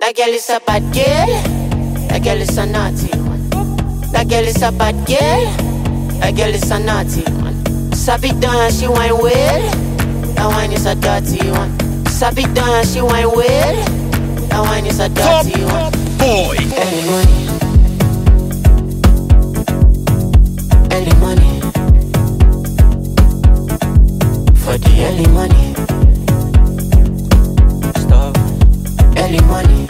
That girl is a bad girl. That girl is a naughty one. That girl is a bad girl. That girl is a naughty one. Sabi dance, she wine well. That wine is a dirty one. Sabi dance, she wine well. That wine is a Top dirty one. boy. Early money. Early money. For the early money. Stop. Early money.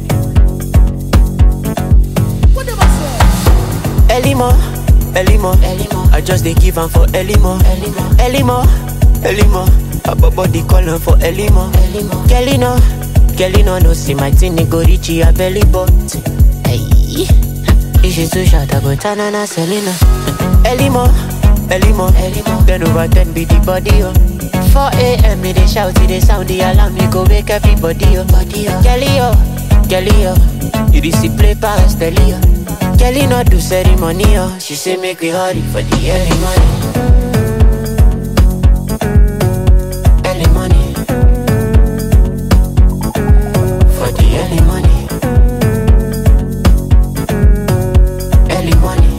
Early mo, early mo, early mo. I just dey give am for early mo, early mo, early mo, early mo. Papa body calling for early mo, early mo. Girlie no, girlie no no see my thing it go reach your belly button. Hey, if she too short I go turn on a Selena. Early mo, early mo, early mo. Ten over ten be the body oh. 4 a.m. me they shout it, they sound the alarm, me go wake everybody up. Body up. Girlie oh, girlie oh, you dey see play pass telly oh. Girlie no do ceremony oh, she say make we hurry for the early money. Early money. For the early money. Early money.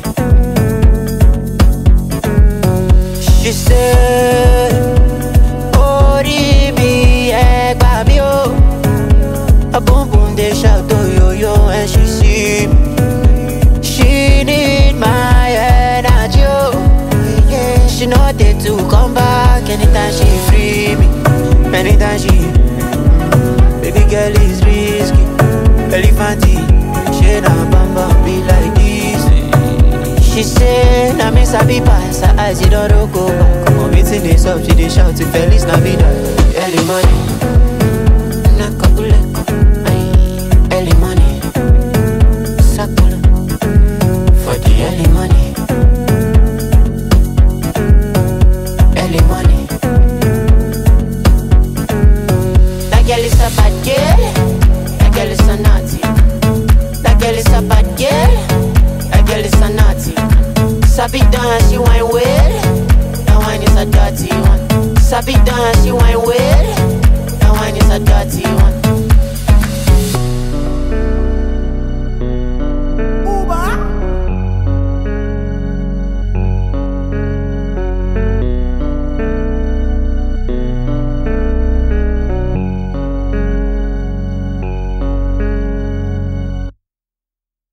She said, Ori mi ẹ gbà mí o. A boom boom they shout oh yo yo when she see me. She need my energy oh. Yeah, she know they to come back anytime she free me. Anytime she, baby girl is risky. Elephanty, she na bamba be like this. She say, na me sabi pass her eyes, you don't go back. Come on, meeting this up, she dey shout to Feliz Navidad. Early money, nakabuleko, ay, early money, sakula, for the early money, early money. That girl is a bad girl, that girl is a naughty. That girl is a bad girl. That girl is a naughty. Sabi dance, she wine well. That wine is a dirty one. Sabi dance, she wine